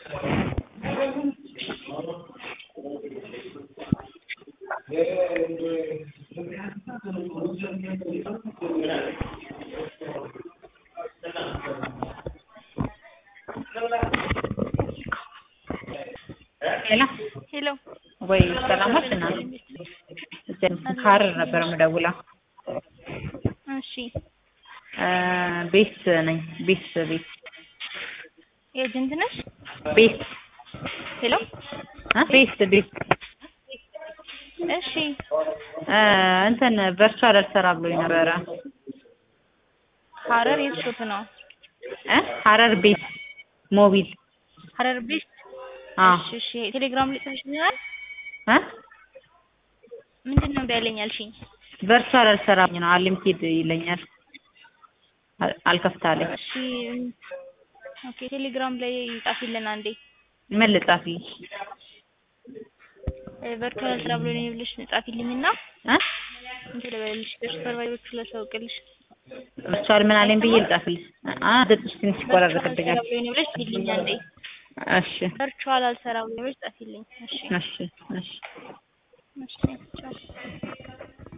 ሄሎ ሄሎ ወይ ሰላማት እና ሀረር ነበር የምደውለው። እሺ ቤት ነኝ። ቤት ቤት ኤጀንት ነሽ? ቤት ሄሎ እ ቤት ቤት እሺ እንትን ቨርቹዋል አልሰራ ብሎኝ ነበረ። ሀረር የት ሾት ነው? እ ሀረር ቤት ሞቢል ሀረር ቤት አዎ እሺ እሺ ቴሌግራም ላይ ጽፈሽልኛል? እ ምንድን ነው ያለኝ አልሽኝ? ቨርቹዋል አልሰራኝ ነው አሊሚቴድ ይለኛል። አል- አልከፍታለኝ። እሺ ኦኬ ቴሌግራም ላይ ጻፊልን አንዴ ምን ልጻፍልኝ? ቨርቹዋል ስራ ብሎ ነው ብለሽ ጻፊልኝና እ እንትን ልበልሽ ለሱፐርቫይዘሮቹ ላሳውቅልሽ። ቨርቹዋል ምን አለኝ ብዬ ልጻፍልኝ? አ ድምፅሽ ትንሽ ቨርቹዋል ስራ ይቆራረጥብኛል። ብሎ ነው ብለሽ ጻፊልኝ አንዴ። እሺ ቨርቹዋል አልሰራ ብሎ ነው ብለሽ ጻፊልኝ። እሺ እሺ እሺ እሺ ቻው